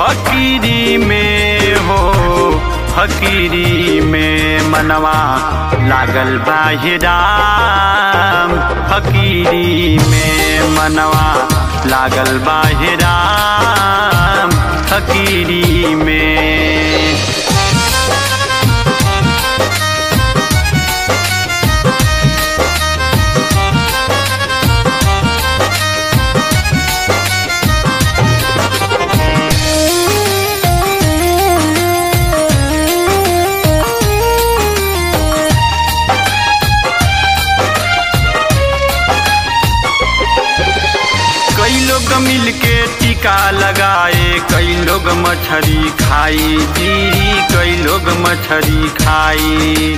फकीरी में हो फकीरी में मनवा लागल बाहिराम फकीरी में मनवा लागल बाहिराम फकीरी में कई लोग मिल के टीका लगाए कई लोग मछली खाई जी कई लोग मछली खाई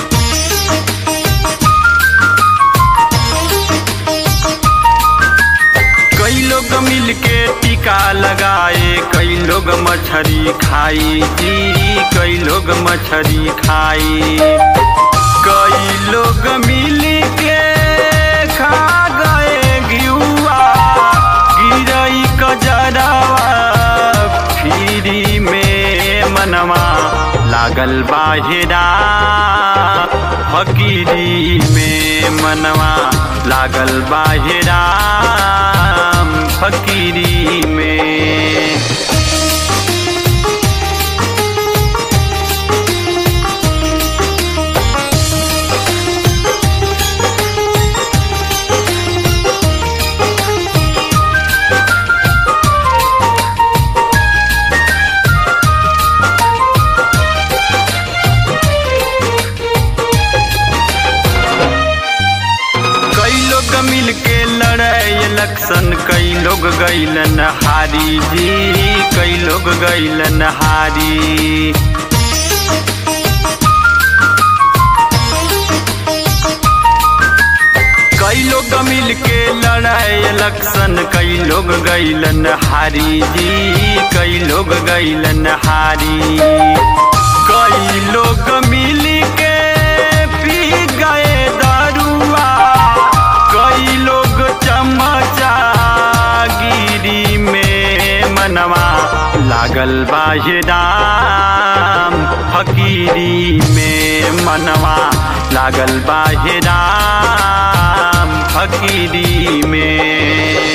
कई लोग मिल के टीका लगाए कई लोग मछली खाई जी कई लोग मछली खाई कई लोग मिल के खा गए घियुआ गिरई कजरवा फिरी में मनवा लागल बाहिरा फकीरी में मनवा लागल बाहिरा फकीरी में कई लोग मिल के लड़े इलेक्शन कई लोग गैलन हारी जी कई लोग गैलन हारी कई लोग मिल के लड़े इलेक्शन कई लोग गैलन हारी जी कई लोग गैलन हारी कई लोग मिल के पी गए दारुआ कई लोग चमचा गिरी में मनवा लागल बाहिराम फकीरी में मनवा लागल बाहिराम फकीरी में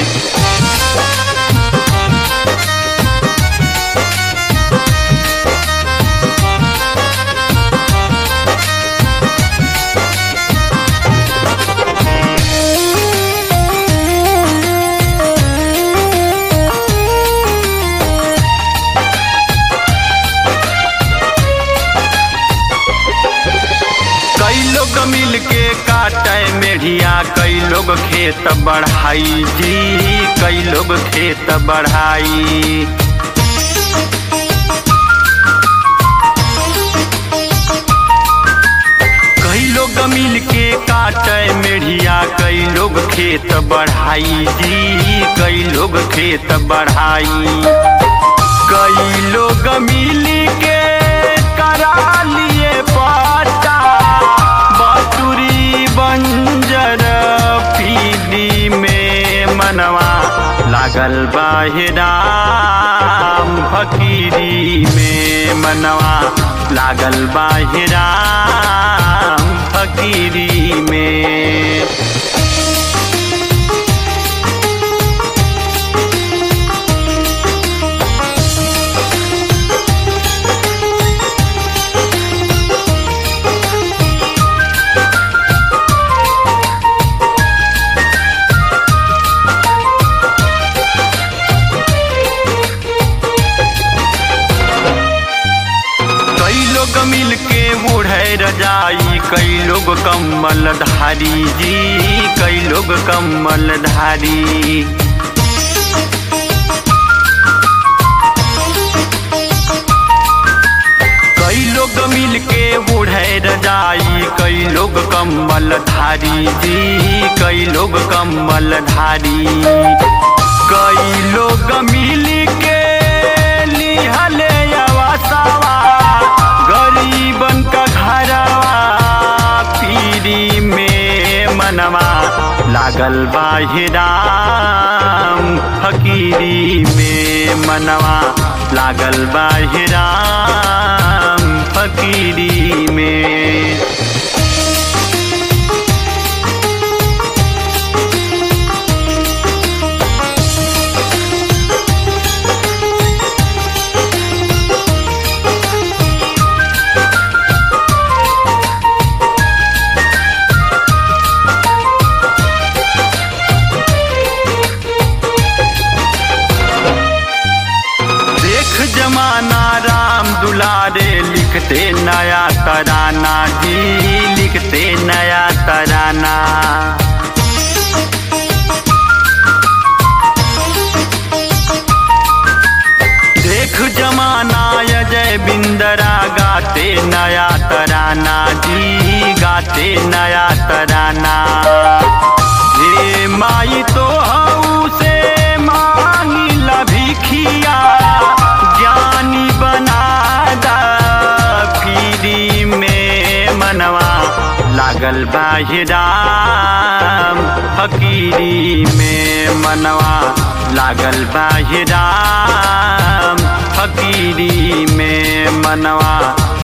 कई लोग मिल के काटे मेढ़िया कई लोग खेत बढ़ाई जी कई लोग खेत बढ़ाई कई लोग मिल के काटे मेढ़िया कई लोग खेत बढ़ाई जी कई लोग खेत बढ़ाई कई लोग मिल के करा लिए पाटा बटुरी बंजर पीली में मनवा लागल बाहिराम फकीरी में मनवा लागल बाहिराम फकीरी में कई लोग मिल के बूढ़े रजाई कई लोग कम्बल धारी जी कई लोग कम्बल धारी कई लोग मिल के बूढ़े रजाई कई लोग कम्बल धारी जी कई लोग कम्बल धारी कई लोग मिल के लिहले अवसावा गरीबन का घरवा पीरी में मनवा लागल बाहिराम फकीरी में मनवा लागल बाहिराम फकीरी में देख जमाना राम दुलारे लिखते नया तराना जी लिखते नया तराना देख जमाना अजय बिंदरा गाते नया तराना जी गाते नया तराना हे माई तो हऊ से मांगी लभिखिया ज्ञानी बना दा पीरी में मनवा लागल बाहिराम फकीरी में मनवा लागल बाहिराम फकीरी में मनवा